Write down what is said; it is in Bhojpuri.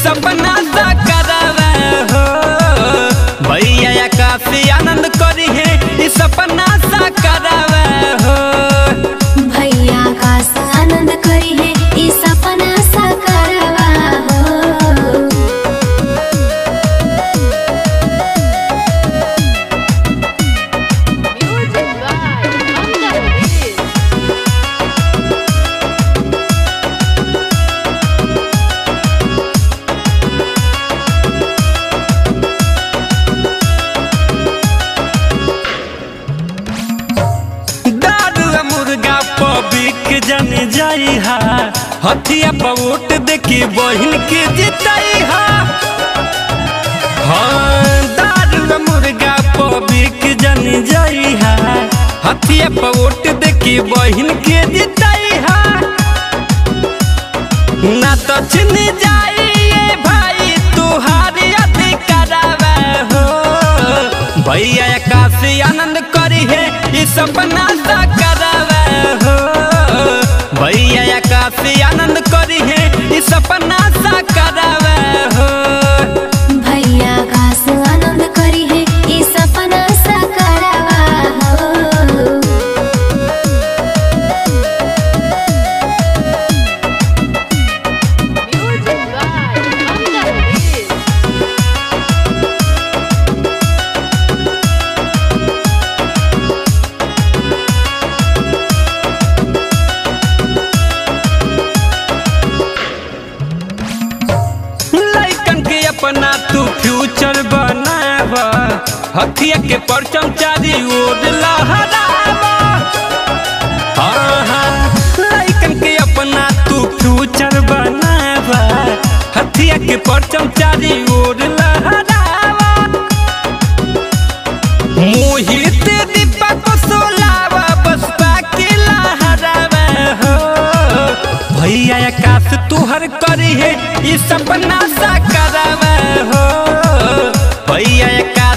सपना साकारवा हो भैया काफी आनंद करी है ई सपना साकारवा हो भैया का आनंद करी है ई सपना साकारवा हो Music by Amgar दारू आ मुर्गा पबिक जन जाई हा हथिया पर वोट देखी बहिन के जिताई हा हाँ दारू आ मुर्गा पबिक जन जाई हा हथिया पर वोट देखी बहिन के जिताई हा ना तो छिन जाई ये भाई तुहारी अधिकारवा हो भैया काशी आनंद करी है ई सपना साकारवा हो भैया काशी आनंद करी है ई सपना साकारवा हो भैया का आनंद करी है ई सपना साकारवा हो Music by Amgar लइकन के अपना तू फ्यूचर बनावा हथिया के परचम चारी ओर लहरावा हाँ, हाँ, लइकन के अपना तू फ्यूचर बनावा हथिया के परचम चारी ओर लहरावा मोहित दीपक सोलावा बसपा के लहरावा हो भैया आकाश तुहर करी है ई सपना साकारवा हो भैया आकाश